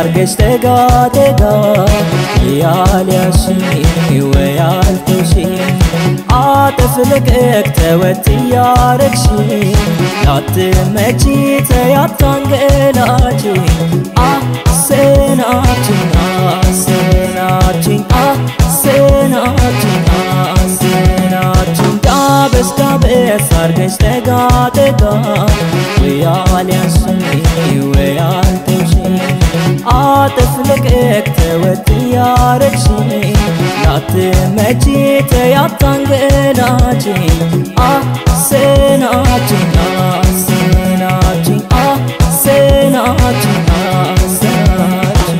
አርገሽ ተጋተጋ ያልያሽኝ ወይ አልተውሽ አጥፍ ልቅቅ ተወት እያረግሽ ላትመቺ ተያታንገላች አሰናችን አሰናችን አሰናችን አሰናችን ዳበስ ዳበስ አርገሽ ተጋ ተጋ ወይ አልያሽኝ ወይ አልተውሽ አጥፍ ልቅቅ ተወት እያረግሽ ላትመቺ ተያታንገላች አሰናችን አሰናችን አሰናችን አሰናችን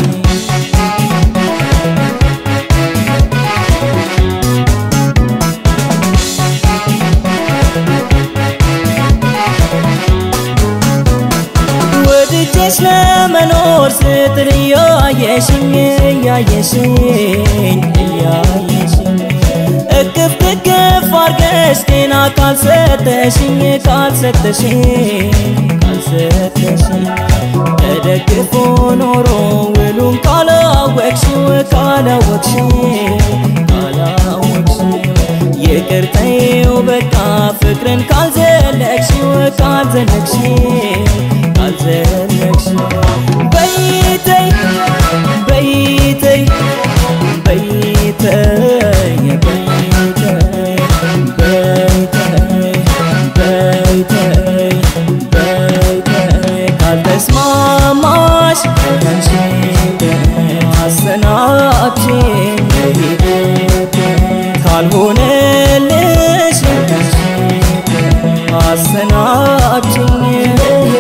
ወድጄሽ ለመኖር ስትል እያየሽኝ እያየሽኝ እያየሽኝ እቅፍ ድግፍ አርገሽ ጤና ካልሰጠሽኝ ካልሰጠሽኝ ካልሰጠሽኝ ተደግፎ ኖሮ ውሉን ካላወቅሽው ካላወቅሽው ካላወቅሽው ይቅርተይው በቃ ፍቅርን ካልዘለቅሽው ካልዘለቅሽው ካልዘለቅሽው በይተይ በይተይ በይተይ በይተይ በይተይ በይተይ በይተይ ካልተስማማሽ ከንሽን አሰናብሽኝ ካልሆነልሽ አሰናብሽኝ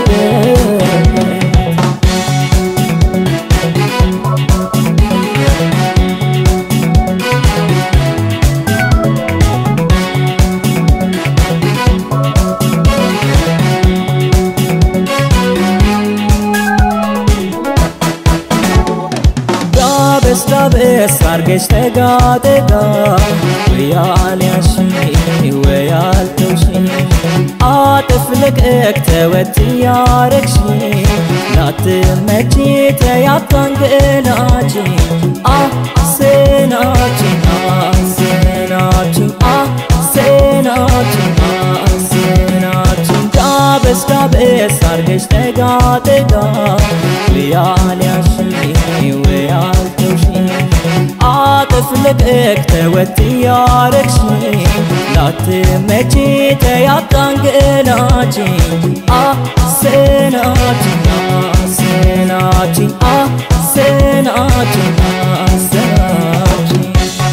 ዳበስ ዳበስ አርገሽ ተጋ ተጋ ወይ አልያሽኝ ወይ አልተውሽኝ አጥፍ ልቅቅ ተወት እያረግሽ ላትመቺ ተያታንገላች አሰናችን አሰናችን አሰናችን አሰናችን ዳበስ ዳበስ አርገሽ ተጋ ተጋ ወይ አልያሽኝ ወይ አልተውሽኝ አጥፍ ልቅቅ ተወት እያረግሽ ላትመቺ ተያታንገላች አሰናችን አሰናችን አሰናችን አሰናችን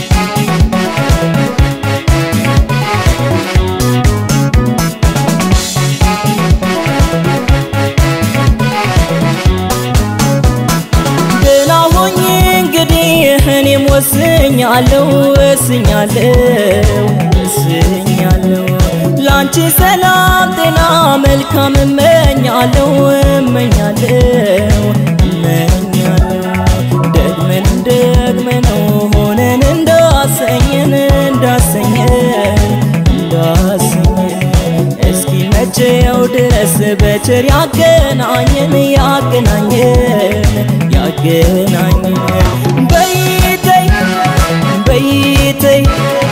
ደህና ሆኜ እንግዲህ እኔም ወስኛለሁ ወስኛለሁ ወስኛለሁ ላንቺ ሰላም ጤና መልካም እመኛለሁ እመኛለሁ እመኛለሁ ደግመን ደግመነው ሆነን እንዳሰኘን እንዳሰኘን እንዳሰኘን እስኪ መቼው ድረስ በቸር ያገናኘን ያገናኘን ያገናኘን በይተይ በይተይ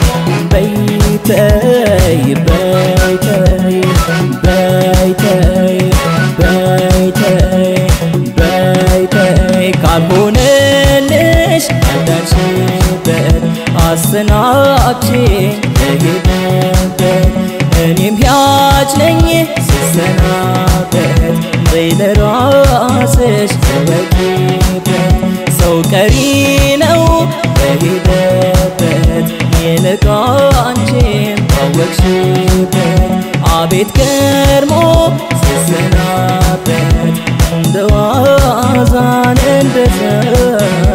በይተይ በይተይ በይተይ በይተይ በይተይ ካልሆነልሽ ካልዳንሽበት አሰናብሽኝ ልሄድበት እኔም ያች ነኝ ስሰናበት በይ ለራስሽ ተወቂበት ሰው ቀሪ ነው በሄደበት ይልቅ አንቺም ታወቅሽበት አቤት ገርሞ ስሰናበት እንደ ዋዛን እንደ